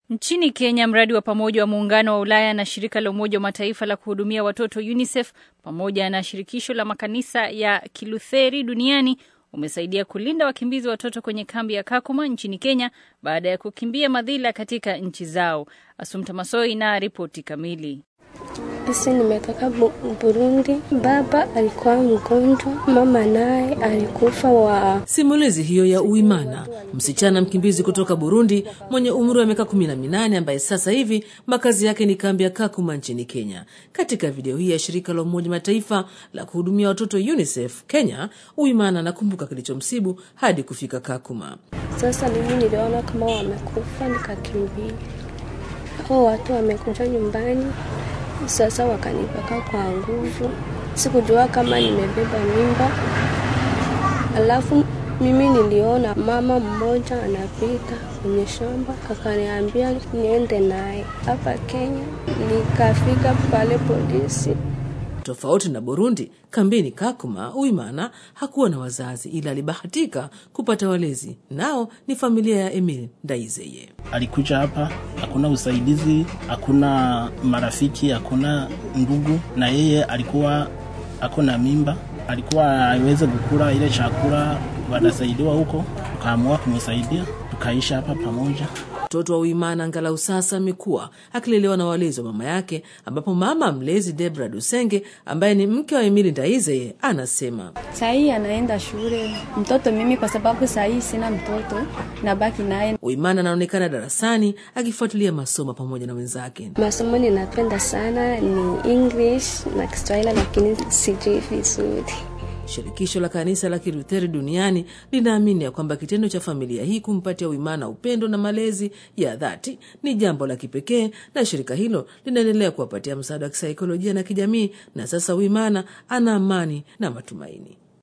Nchini Kenya, mradi wa pamoja wa muungano wa Ulaya na shirika la Umoja wa Mataifa la kuhudumia watoto UNICEF pamoja na shirikisho la makanisa ya Kilutheri duniani umesaidia kulinda wakimbizi watoto kwenye kambi ya Kakuma nchini Kenya baada ya kukimbia madhila katika nchi zao. Asumta Masoi na ripoti kamili. Sisi nimetoka Bu- Burundi. Baba alikuwa mgonjwa, mama naye alikufa wa Simulizi hiyo ya Uimana, msichana mkimbizi kutoka Burundi mwenye umri wa miaka kumi na minane ambaye sasa hivi makazi yake ni kambi ya Kakuma nchini Kenya. Katika video hii ya shirika la Umoja Mataifa la kuhudumia watoto UNICEF Kenya, Uimana anakumbuka kilichomsibu hadi kufika Kakuma. sasa. Mimi niliona kama wamekufa, nikakimbia. Hao watu wamekuja nyumbani, sasa wakanipaka kwa nguvu. Sikujua kama nimebeba mimba. Alafu mimi niliona mama mmoja anapita kwenye shamba, akaniambia niende naye hapa Kenya. Nikafika pale polisi Tofauti na Burundi, kambini Kakuma, Uimana hakuwa na wazazi, ila alibahatika kupata walezi, nao ni familia ya Emil Ndaizeye. alikuja hapa, hakuna usaidizi, hakuna marafiki, hakuna ndugu, na yeye alikuwa ako na mimba, alikuwa aweze kukula ile chakula, wanasaidiwa huko, tukaamua kumsaidia, tukaishi hapa pamoja. Mtoto wa Uimana angalau sasa amekuwa akilelewa na walezi wa mama yake, ambapo mama mlezi Debra Dusenge ambaye ni mke wa Emili Ndaizeye anasema Sahii anaenda shule mtoto mimi, kwa sababu sahii sina mtoto, nabaki naye. Uimana anaonekana darasani akifuatilia masomo pamoja na wenzake. Masomo ninapenda sana ni English na Kiswahili, lakini sijui vizuri. Shirikisho la kanisa la Kilutheri duniani linaamini ya kwamba kitendo cha familia hii kumpatia Uimana upendo na malezi ya dhati ni jambo la kipekee, na shirika hilo linaendelea kuwapatia msaada wa kisaikolojia na kijamii, na sasa Uimana ana amani na matumaini.